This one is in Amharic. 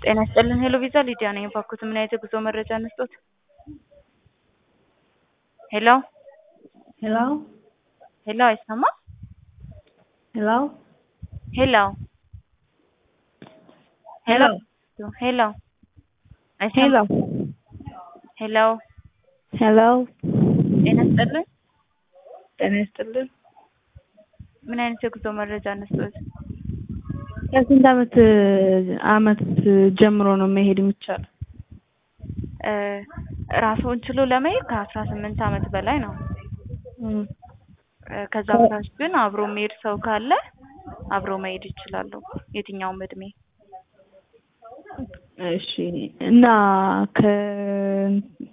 ጤና ይስጥልን ሄሎ ቪዛ ሊዲያ ነኝ። እባክዎት ምን አይነት የጉዞ መረጃ እንስጦት? ሄሎ ሄሎ ሄሎ አይሰማም? ሄሎ ሄሎ ሄሎ ሄሎ አይሰማም? ሄሎ ሄሎ ጤና ይስጥልን ጤና ይስጥልን። ምን አይነት የጉዞ መረጃ እንስጦት? ከስንት አመት አመት ጀምሮ ነው መሄድ የሚቻለው? እ ራስዎን ችሎ ለመሄድ ከአስራ ስምንት አመት በላይ ነው። እም፣ እ ከዛ በታች ግን አብሮ የሚሄድ ሰው ካለ አብሮ መሄድ ይችላሉ። የትኛውም እድሜ እሺ እና ከ